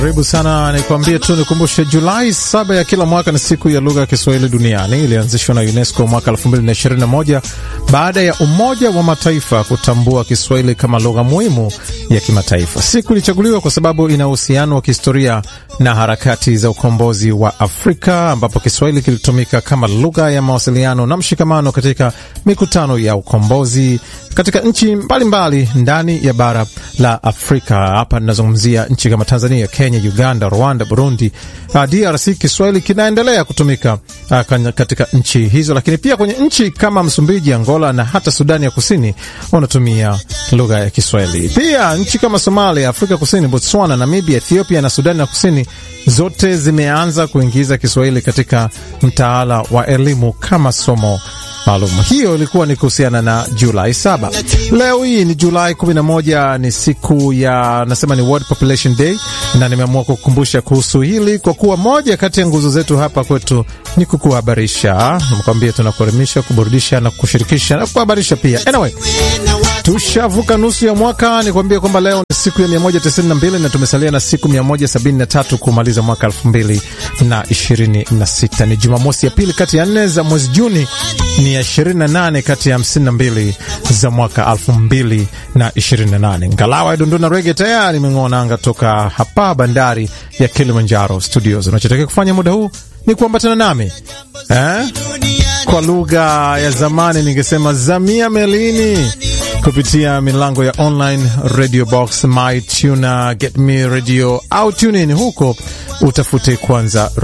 Karibu sana, nikwambie tu nikumbushe, Julai saba ya kila mwaka ni siku ya lugha ya Kiswahili duniani. Ilianzishwa na UNESCO mwaka 2021 baada ya Umoja wa Mataifa kutambua Kiswahili kama lugha muhimu ya kimataifa. Siku ilichaguliwa kwa sababu ina uhusiano wa kihistoria na harakati za ukombozi wa Afrika, ambapo Kiswahili kilitumika kama lugha ya mawasiliano na mshikamano katika mikutano ya ukombozi katika nchi mbalimbali ndani ya bara la Afrika. Hapa ninazungumzia nchi kama Tanzania, Kenya, Uganda, Rwanda, Burundi, uh, DRC. Kiswahili kinaendelea kutumika uh, katika nchi hizo, lakini pia kwenye nchi kama Msumbiji, Angola na hata Sudani ya Kusini wanatumia lugha ya Kiswahili. Pia nchi kama Somalia, Afrika Kusini, Botswana, Namibia, Ethiopia na Sudani ya Kusini zote zimeanza kuingiza Kiswahili katika mtaala wa elimu kama somo maalum. Hiyo ilikuwa ni kuhusiana na Julai saba. Leo hii ni Julai 11, ni siku ya nasema ni World Population Day, na nimeamua kukumbusha kuhusu hili kwa kuwa moja kati ya nguzo zetu hapa kwetu ni kukuhabarisha. Nakwambia tunakuelimisha, kuburudisha na kushirikisha na kuhabarisha pia. Anyway, tushavuka nusu ya mwaka. Nikwambia kwamba leo ni siku ya 192 na tumesalia na siku 173 kumaliza mwaka 2026. Ni Jumamosi ya pili kati ya nne za mwezi Juni, ni ya 28 kati ya 52 za mwaka 2028. Ngalawa ya Dondona Rege tayari imeng'oa nanga toka hapa bandari ya Kilimanjaro Studios. Unachotakiwa kufanya muda huu ni kuambatana nami eh? Kwa lugha ya zamani ningesema zamia melini kupitia milango ya online radio box, my tuna, get me radio au tune in. Huko utafute kwanza